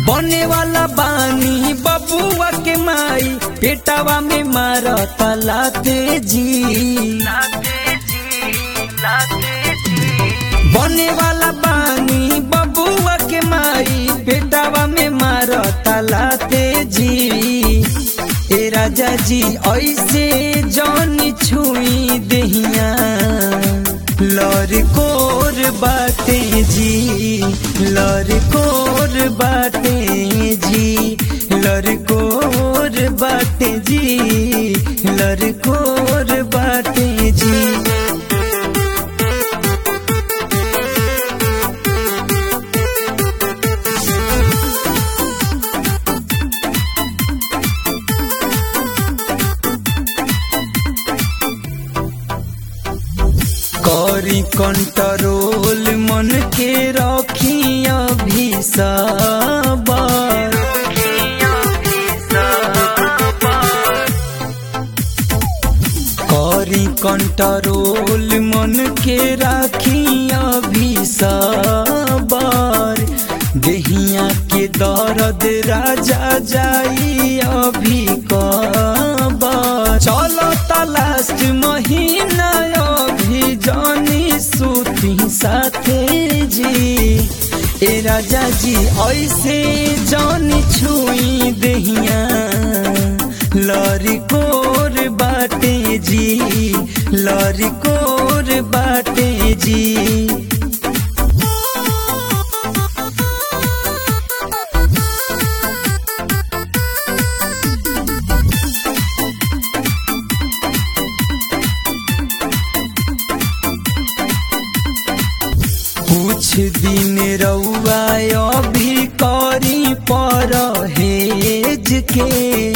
बने वाला बानी बबुआ के माई पेटावा में मारत लाते जी बने वाला बानी बबुआ के माई पेटावा में मारत लाते जी ए राजा जी ऐसे जौन छुई दहिया लरकोर बाटे जी लरकोर बाटे जी लरकोर बाटे जी लरकोर बाटे जी करी कंट्रोल मन के रखी अभी सबर करी कंट्रोल मन के राखी अभी सबर देहिया के दर्द राजा जाई अभी कबर चलो लास्ट महीना अभी जानी सूती साथे जी ए राजा जी ऐसे जानी छुई दहिया लरिकोर बाटे जी लरिकोर बाटे जी कुछ दिन रउआ अभी करी पर हेज के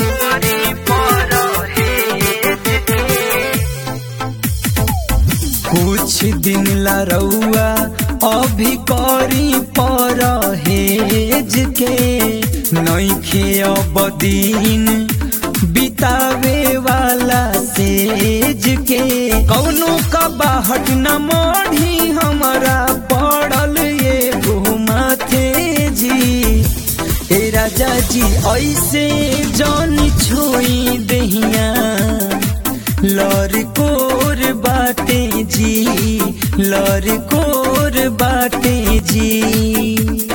कुछ दिन ला रउआ अभी करी पर हेज के नैखे अब दिन बितावे वाला सेज के कौनो का बाहट न मोढ़ी हमारा पड़ल ये घुमाथे जी ए राजा जी ऐसे जौन छुई दहिया लरकोर बाटे जी लरकोर बाटे जी